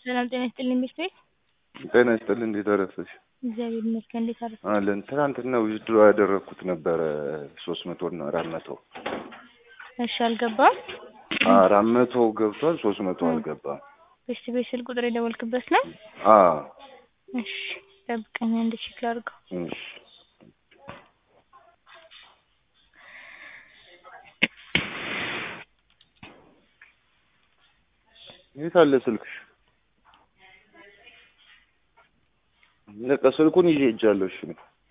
ሰላም ጤና ይስጥልኝ ቤት ቤት ጤና ይስጥልኝ። እንዴት አረፈሽ? እግዚአብሔር ይመስገን። እንዴት አረፈ? አለን። ትናንትና ዊዝድሮ ያደረግኩት ነበረ ሶስት መቶ እና አራት መቶ እሺ፣ አልገባም። አራት መቶ ገብቷል፣ ሶስት መቶ አልገባም። ቤት ቤት ስልክ ቁጥር የደወልክበት ነው? አዎ እሺ፣ ጠብቀኝ አንድ ቼክ ላድርገው። እሺ። የት አለ ስልክሽ? በቃ ስልኩን ይዤ ሄጃለሁ። እሺ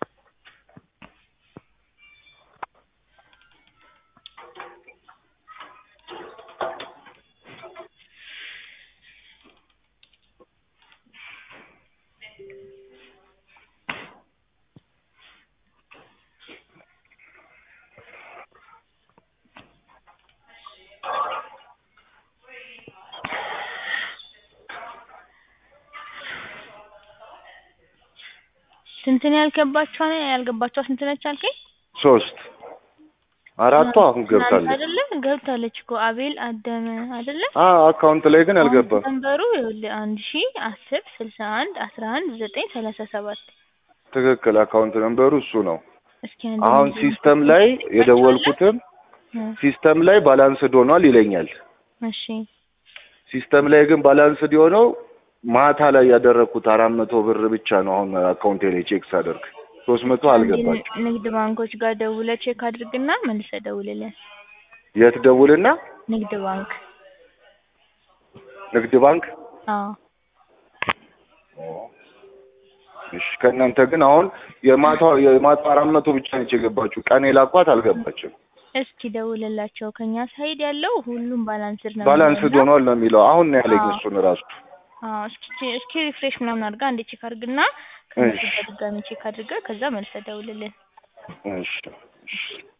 ስንት ነው ያልገባቸው? ያልገባቸው ስንት ነች አልከኝ? ሶስት አራቱ አሁን ትናንት ገብታለች። አይደለ ገብታለች እኮ አቤል አደመ አይደለ? አ አካውንት ላይ ግን አልገባም። ነንበሩ ይኸውልህ አንድ ሺ አስር ስልሳ አንድ አስራ አንድ ዘጠኝ ሰላሳ ሰባት ትክክል። አካውንት ነንበሩ እሱ ነው። እስኪ አንድ አሁን ጊዜ ሲስተም ላይ የደወልኩትም እ ሲስተም ላይ ባላንስድ ሆኗል ይለኛል። እሺ ሲስተም ላይ ግን ባላንስድ የሆነው ማታ ላይ ያደረግኩት አራት መቶ ብር ብቻ ነው። አሁን አካውንቴ ላይ ቼክ ሳደርግ ሶስት መቶ አልገባችም። አንድ ንግድ ባንኮች ጋር ደውለህ ቼክ አድርግና መልሰህ ደውልልን። የት ደውልና? ንግድ ባንክ ንግድ ባንክ። አዎ እሺ ከእናንተ ግን አሁን የማታ የማታ አራት መቶ ብቻ ነች የገባችሁ። ቀን የላኳት አልገባችም። እስኪ ደውልላቸው። ከኛ ሳይድ ያለው ሁሉም ባላንስድ ነው ባላንስድ የሚሆነው። ሆኗል ነው የሚለው። አሁን ነው ያለኝ አዎ። እሱን ራሱ አዎ እስኪ እስኪ ሪፍሬሽ ምናምን አድርጋ አንዴ ቼክ አድርግና ከነሱ እሺ። ጋር ድጋሚ ቼክ አድርገህ ከዛ መልሰህ ደውልልን። እሺ እሺ